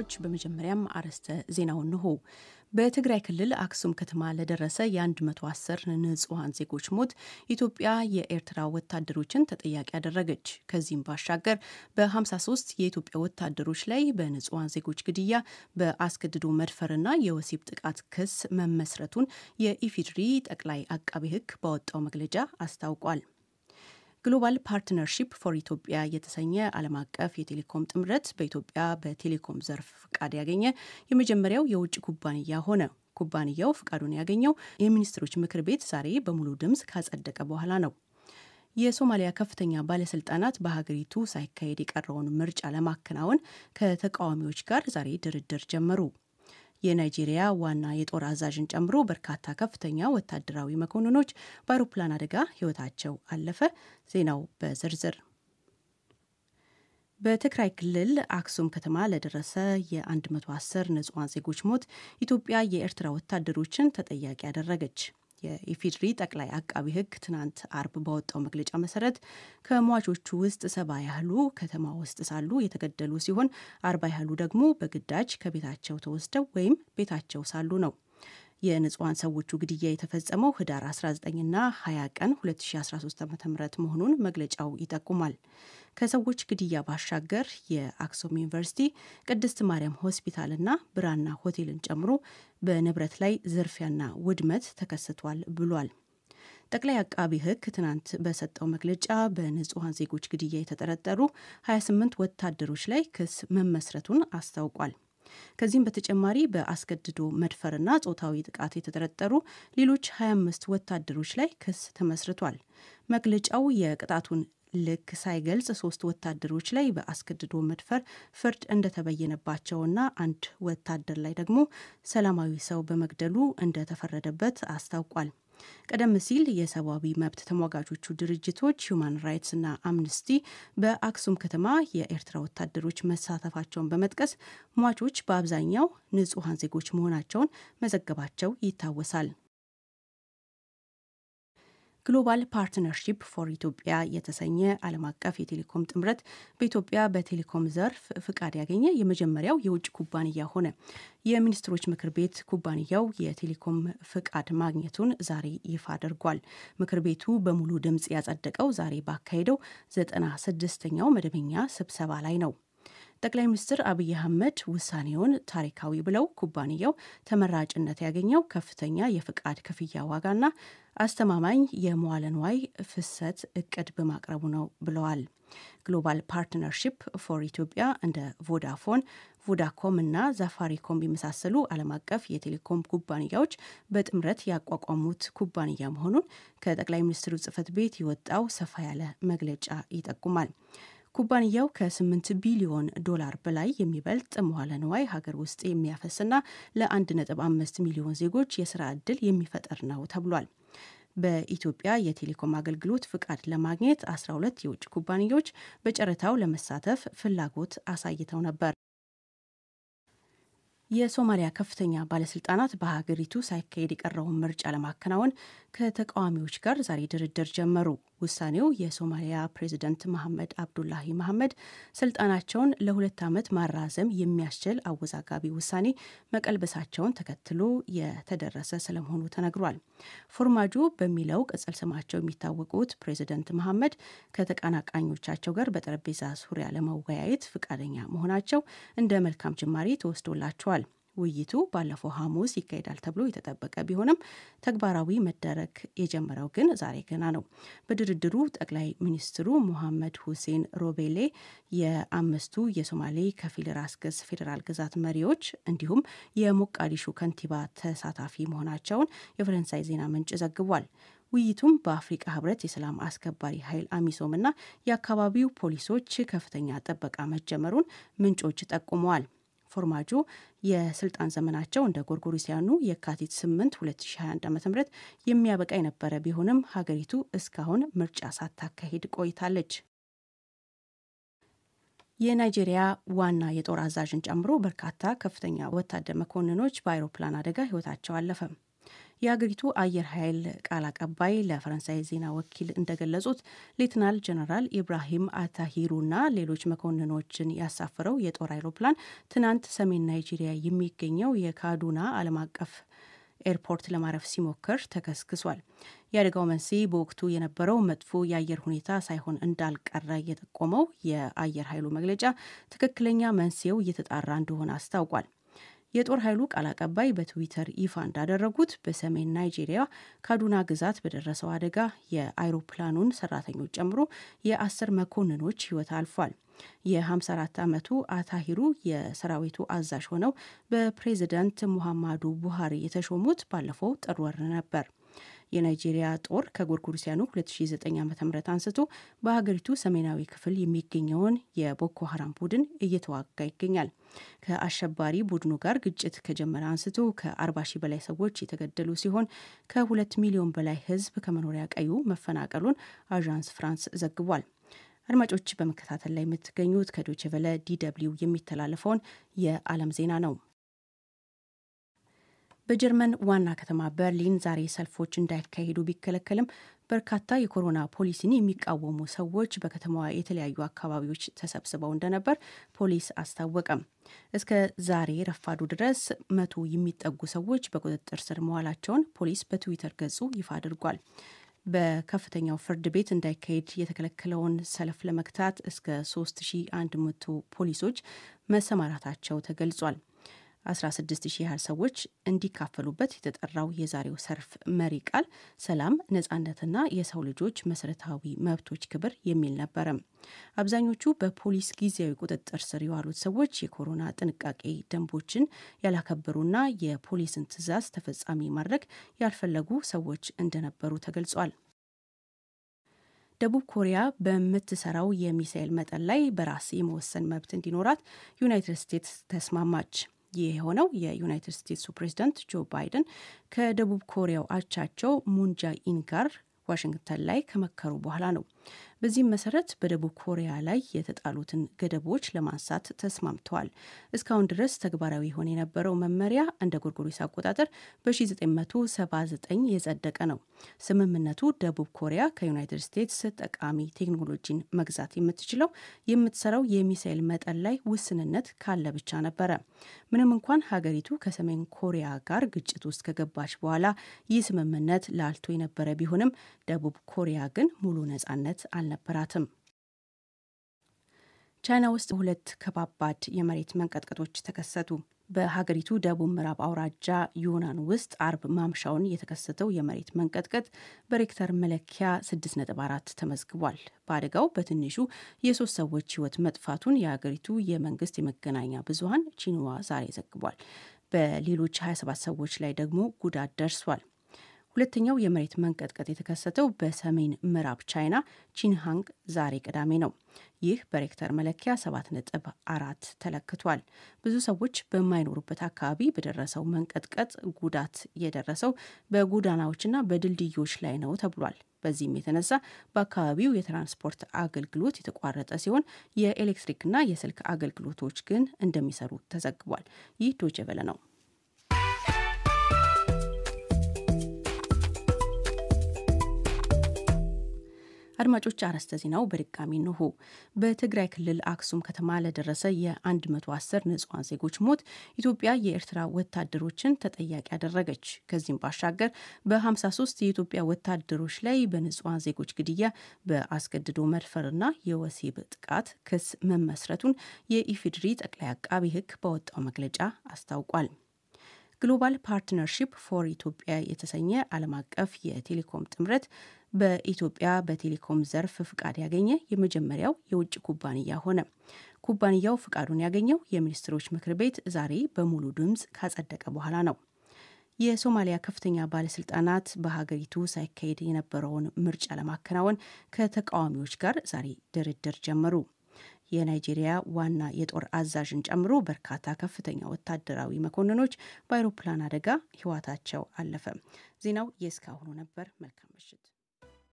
አድማጮች፣ በመጀመሪያም አርዕስተ ዜናውን እንሆ። በትግራይ ክልል አክሱም ከተማ ለደረሰ የ110 ንጹሐን ዜጎች ሞት ኢትዮጵያ የኤርትራ ወታደሮችን ተጠያቂ አደረገች። ከዚህም ባሻገር በ53 የኢትዮጵያ ወታደሮች ላይ በንጹሐን ዜጎች ግድያ፣ በአስገድዶ መድፈርና የወሲብ ጥቃት ክስ መመስረቱን የኢፌዴሪ ጠቅላይ አቃቤ ሕግ ባወጣው መግለጫ አስታውቋል። ግሎባል ፓርትነርሺፕ ፎር ኢትዮጵያ የተሰኘ ዓለም አቀፍ የቴሌኮም ጥምረት በኢትዮጵያ በቴሌኮም ዘርፍ ፍቃድ ያገኘ የመጀመሪያው የውጭ ኩባንያ ሆነ። ኩባንያው ፍቃዱን ያገኘው የሚኒስትሮች ምክር ቤት ዛሬ በሙሉ ድምፅ ካጸደቀ በኋላ ነው። የሶማሊያ ከፍተኛ ባለስልጣናት በሀገሪቱ ሳይካሄድ የቀረውን ምርጫ ለማከናወን ከተቃዋሚዎች ጋር ዛሬ ድርድር ጀመሩ። የናይጄሪያ ዋና የጦር አዛዥን ጨምሮ በርካታ ከፍተኛ ወታደራዊ መኮንኖች በአውሮፕላን አደጋ ሕይወታቸው አለፈ። ዜናው በዝርዝር በትግራይ ክልል አክሱም ከተማ ለደረሰ የ110 ንጹሐን ዜጎች ሞት ኢትዮጵያ የኤርትራ ወታደሮችን ተጠያቂ አደረገች። የኢፌዴሪ ጠቅላይ አቃቢ ሕግ ትናንት አርብ ባወጣው መግለጫ መሰረት ከሟቾቹ ውስጥ ሰባ ያህሉ ከተማ ውስጥ ሳሉ የተገደሉ ሲሆን አርባ ያህሉ ደግሞ በግዳጅ ከቤታቸው ተወስደው ወይም ቤታቸው ሳሉ ነው። የንጹሐን ሰዎቹ ግድያ የተፈጸመው ህዳር 19ና 20 ቀን 2013 ዓ ም መሆኑን መግለጫው ይጠቁማል። ከሰዎች ግድያ ባሻገር የአክሱም ዩኒቨርሲቲ፣ ቅድስት ማርያም ሆስፒታልና ብራና ሆቴልን ጨምሮ በንብረት ላይ ዝርፊያና ውድመት ተከስቷል ብሏል። ጠቅላይ አቃቢ ሕግ ትናንት በሰጠው መግለጫ በንጹሐን ዜጎች ግድያ የተጠረጠሩ 28 ወታደሮች ላይ ክስ መመስረቱን አስታውቋል። ከዚህም በተጨማሪ በአስገድዶ መድፈርና ጾታዊ ጥቃት የተጠረጠሩ ሌሎች 25 ወታደሮች ላይ ክስ ተመስርቷል። መግለጫው የቅጣቱን ልክ ሳይገልጽ ሶስት ወታደሮች ላይ በአስገድዶ መድፈር ፍርድ እንደተበየነባቸውና አንድ ወታደር ላይ ደግሞ ሰላማዊ ሰው በመግደሉ እንደተፈረደበት አስታውቋል። ቀደም ሲል የሰብአዊ መብት ተሟጋቾቹ ድርጅቶች ሁማን ራይትስ እና አምነስቲ በአክሱም ከተማ የኤርትራ ወታደሮች መሳተፋቸውን በመጥቀስ ሟቾች በአብዛኛው ንጹሐን ዜጎች መሆናቸውን መዘገባቸው ይታወሳል። ግሎባል ፓርትነርሺፕ ፎር ኢትዮጵያ የተሰኘ ዓለም አቀፍ የቴሌኮም ጥምረት በኢትዮጵያ በቴሌኮም ዘርፍ ፍቃድ ያገኘ የመጀመሪያው የውጭ ኩባንያ ሆነ። የሚኒስትሮች ምክር ቤት ኩባንያው የቴሌኮም ፍቃድ ማግኘቱን ዛሬ ይፋ አድርጓል። ምክር ቤቱ በሙሉ ድምፅ ያጸደቀው ዛሬ ባካሄደው ዘጠና ስድስተኛው መደበኛ ስብሰባ ላይ ነው። ጠቅላይ ሚኒስትር አብይ አህመድ ውሳኔውን ታሪካዊ ብለው ኩባንያው ተመራጭነት ያገኘው ከፍተኛ የፍቃድ ክፍያ ዋጋና አስተማማኝ የመዋለ ንዋይ ፍሰት እቅድ በማቅረቡ ነው ብለዋል። ግሎባል ፓርትነርሺፕ ፎር ኢትዮጵያ እንደ ቮዳፎን፣ ቮዳኮም እና ዛፋሪኮም የመሳሰሉ ዓለም አቀፍ የቴሌኮም ኩባንያዎች በጥምረት ያቋቋሙት ኩባንያ መሆኑን ከጠቅላይ ሚኒስትሩ ጽህፈት ቤት የወጣው ሰፋ ያለ መግለጫ ይጠቁማል። ኩባንያው ከ8 ቢሊዮን ዶላር በላይ የሚበልጥ መዋለ ንዋይ ሀገር ውስጥ የሚያፈስና ለ1.5 ሚሊዮን ዜጎች የስራ ዕድል የሚፈጠር ነው ተብሏል። በኢትዮጵያ የቴሌኮም አገልግሎት ፍቃድ ለማግኘት 12 የውጭ ኩባንያዎች በጨረታው ለመሳተፍ ፍላጎት አሳይተው ነበር። የሶማሊያ ከፍተኛ ባለስልጣናት በሀገሪቱ ሳይካሄድ የቀረውን ምርጫ ለማከናወን ከተቃዋሚዎች ጋር ዛሬ ድርድር ጀመሩ። ውሳኔው የሶማሊያ ፕሬዚደንት መሐመድ አብዱላሂ መሐመድ ስልጣናቸውን ለሁለት ዓመት ማራዘም የሚያስችል አወዛጋቢ ውሳኔ መቀልበሳቸውን ተከትሎ የተደረሰ ስለመሆኑ ተነግሯል። ፎርማጆ በሚለው ቅጽል ስማቸው የሚታወቁት ፕሬዚደንት መሐመድ ከተቀናቃኞቻቸው ጋር በጠረጴዛ ዙሪያ ለመወያየት ፈቃደኛ መሆናቸው እንደ መልካም ጅማሬ ተወስዶላቸዋል። ውይይቱ ባለፈው ሐሙስ ይካሄዳል ተብሎ የተጠበቀ ቢሆንም ተግባራዊ መደረግ የጀመረው ግን ዛሬ ገና ነው። በድርድሩ ጠቅላይ ሚኒስትሩ ሙሐመድ ሁሴን ሮቤሌ፣ የአምስቱ የሶማሌ ከፊል ራስ ገዝ ፌዴራል ግዛት መሪዎች እንዲሁም የሞቃዲሹ ከንቲባ ተሳታፊ መሆናቸውን የፈረንሳይ ዜና ምንጭ ዘግቧል። ውይይቱም በአፍሪቃ ህብረት የሰላም አስከባሪ ኃይል አሚሶም እና የአካባቢው ፖሊሶች ከፍተኛ ጥበቃ መጀመሩን ምንጮች ጠቁመዋል። ፎርማጆ የስልጣን ዘመናቸው እንደ ጎርጎሮሲያኑ የካቲት 8 2021 ዓ ም የሚያበቃ የነበረ ቢሆንም ሀገሪቱ እስካሁን ምርጫ ሳታካሂድ ቆይታለች። የናይጄሪያ ዋና የጦር አዛዥን ጨምሮ በርካታ ከፍተኛ ወታደር መኮንኖች በአውሮፕላን አደጋ ህይወታቸው አለፈ። የሀገሪቱ አየር ኃይል ቃል አቀባይ ለፈረንሳይ ዜና ወኪል እንደገለጹት ሌትናል ጀነራል ኢብራሂም አታሂሩና ሌሎች መኮንኖችን ያሳፈረው የጦር አይሮፕላን ትናንት ሰሜን ናይጄሪያ የሚገኘው የካዱና ዓለም አቀፍ ኤርፖርት ለማረፍ ሲሞክር ተከስክሷል። የአደጋው መንስኤ በወቅቱ የነበረው መጥፎ የአየር ሁኔታ ሳይሆን እንዳልቀረ የጠቆመው የአየር ኃይሉ መግለጫ ትክክለኛ መንስኤው እየተጣራ እንደሆነ አስታውቋል። የጦር ኃይሉ ቃል አቀባይ በትዊተር ይፋ እንዳደረጉት በሰሜን ናይጄሪያ ካዱና ግዛት በደረሰው አደጋ የአይሮፕላኑን ሰራተኞች ጨምሮ የአስር መኮንኖች ሕይወት አልፏል። የ54 ዓመቱ አታሂሩ የሰራዊቱ አዛዥ ሆነው በፕሬዝዳንት ሙሐማዱ ቡሃሪ የተሾሙት ባለፈው ጥር ወር ነበር። የናይጄሪያ ጦር ከጎርጎሮሲያኑ 2009 ዓ ም አንስቶ በሀገሪቱ ሰሜናዊ ክፍል የሚገኘውን የቦኮ ሀራም ቡድን እየተዋጋ ይገኛል። ከአሸባሪ ቡድኑ ጋር ግጭት ከጀመረ አንስቶ ከ40 ሺህ በላይ ሰዎች የተገደሉ ሲሆን ከሁለት ሚሊዮን በላይ ሕዝብ ከመኖሪያ ቀዩ መፈናቀሉን አዣንስ ፍራንስ ዘግቧል። አድማጮች በመከታተል ላይ የምትገኙት ከዶቼ ቨለ ዲደብሊው የሚተላለፈውን የዓለም ዜና ነው። በጀርመን ዋና ከተማ በርሊን ዛሬ ሰልፎች እንዳይካሄዱ ቢከለከልም በርካታ የኮሮና ፖሊሲን የሚቃወሙ ሰዎች በከተማዋ የተለያዩ አካባቢዎች ተሰብስበው እንደነበር ፖሊስ አስታወቀም። እስከ ዛሬ ረፋዱ ድረስ መቶ የሚጠጉ ሰዎች በቁጥጥር ስር መዋላቸውን ፖሊስ በትዊተር ገጹ ይፋ አድርጓል። በከፍተኛው ፍርድ ቤት እንዳይካሄድ የተከለከለውን ሰልፍ ለመግታት እስከ 3100 ፖሊሶች መሰማራታቸው ተገልጿል። 16 ሺህ ያህል ሰዎች እንዲካፈሉበት የተጠራው የዛሬው ሰልፍ መሪ ቃል ሰላም፣ ነጻነትና የሰው ልጆች መሰረታዊ መብቶች ክብር የሚል ነበረም። አብዛኞቹ በፖሊስ ጊዜያዊ ቁጥጥር ስር የዋሉት ሰዎች የኮሮና ጥንቃቄ ደንቦችን ያላከበሩና የፖሊስን ትዕዛዝ ተፈጻሚ ማድረግ ያልፈለጉ ሰዎች እንደነበሩ ተገልጿል። ደቡብ ኮሪያ በምትሰራው የሚሳኤል መጠን ላይ በራስ የመወሰን መብት እንዲኖራት ዩናይትድ ስቴትስ ተስማማች። ይህ የሆነው የዩናይትድ ስቴትሱ ፕሬዚዳንት ጆ ባይደን ከደቡብ ኮሪያው አቻቸው ሙንጃኢን ጋር ዋሽንግተን ላይ ከመከሩ በኋላ ነው። በዚህም መሰረት በደቡብ ኮሪያ ላይ የተጣሉትን ገደቦች ለማንሳት ተስማምተዋል። እስካሁን ድረስ ተግባራዊ ሆነ የነበረው መመሪያ እንደ ጎርጎሪስ አቆጣጠር በ1979 የጸደቀ ነው። ስምምነቱ ደቡብ ኮሪያ ከዩናይትድ ስቴትስ ጠቃሚ ቴክኖሎጂን መግዛት የምትችለው የምትሰራው የሚሳኤል መጠን ላይ ውስንነት ካለ ብቻ ነበረ። ምንም እንኳን ሀገሪቱ ከሰሜን ኮሪያ ጋር ግጭት ውስጥ ከገባች በኋላ ይህ ስምምነት ላልቶ የነበረ ቢሆንም ደቡብ ኮሪያ ግን ሙሉ ነጻነት አልነበራትም። ቻይና ውስጥ ሁለት ከባባድ የመሬት መንቀጥቀጦች ተከሰቱ። በሀገሪቱ ደቡብ ምዕራብ አውራጃ ዩናን ውስጥ አርብ ማምሻውን የተከሰተው የመሬት መንቀጥቀጥ በሬክተር መለኪያ 6.4 ተመዝግቧል። በአደጋው በትንሹ የሶስት ሰዎች ሕይወት መጥፋቱን የሀገሪቱ የመንግስት የመገናኛ ብዙኃን ቺንዋ ዛሬ ዘግቧል። በሌሎች 27 ሰዎች ላይ ደግሞ ጉዳት ደርሷል። ሁለተኛው የመሬት መንቀጥቀጥ የተከሰተው በሰሜን ምዕራብ ቻይና ቺንሃንግ ዛሬ ቅዳሜ ነው። ይህ በሬክተር መለኪያ 7.4 ተለክቷል። ብዙ ሰዎች በማይኖሩበት አካባቢ በደረሰው መንቀጥቀጥ ጉዳት የደረሰው በጎዳናዎችና በድልድዮች ላይ ነው ተብሏል። በዚህም የተነሳ በአካባቢው የትራንስፖርት አገልግሎት የተቋረጠ ሲሆን የኤሌክትሪክና የስልክ አገልግሎቶች ግን እንደሚሰሩ ተዘግቧል። ይህ ዶቼ ቬለ ነው። አድማጮች አርዕስተ ዜናው በድጋሚ እንሆ። በትግራይ ክልል አክሱም ከተማ ለደረሰ የ110 ንጹሐን ዜጎች ሞት ኢትዮጵያ የኤርትራ ወታደሮችን ተጠያቂ አደረገች። ከዚህም ባሻገር በ53 የኢትዮጵያ ወታደሮች ላይ በንጹሐን ዜጎች ግድያ፣ በአስገድዶ መድፈርና የወሲብ ጥቃት ክስ መመስረቱን የኢፌዴሪ ጠቅላይ አቃቢ ሕግ ባወጣው መግለጫ አስታውቋል። ግሎባል ፓርትነርሺፕ ፎር ኢትዮጵያ የተሰኘ ዓለም አቀፍ የቴሌኮም ጥምረት በኢትዮጵያ በቴሌኮም ዘርፍ ፍቃድ ያገኘ የመጀመሪያው የውጭ ኩባንያ ሆነ። ኩባንያው ፍቃዱን ያገኘው የሚኒስትሮች ምክር ቤት ዛሬ በሙሉ ድምፅ ካጸደቀ በኋላ ነው። የሶማሊያ ከፍተኛ ባለስልጣናት በሀገሪቱ ሳይካሄድ የነበረውን ምርጫ ለማከናወን ከተቃዋሚዎች ጋር ዛሬ ድርድር ጀመሩ። የናይጄሪያ ዋና የጦር አዛዥን ጨምሮ በርካታ ከፍተኛ ወታደራዊ መኮንኖች በአውሮፕላን አደጋ ሕይወታቸው አለፈ። ዜናው የእስካሁኑ ነበር። መልካም ምሽት።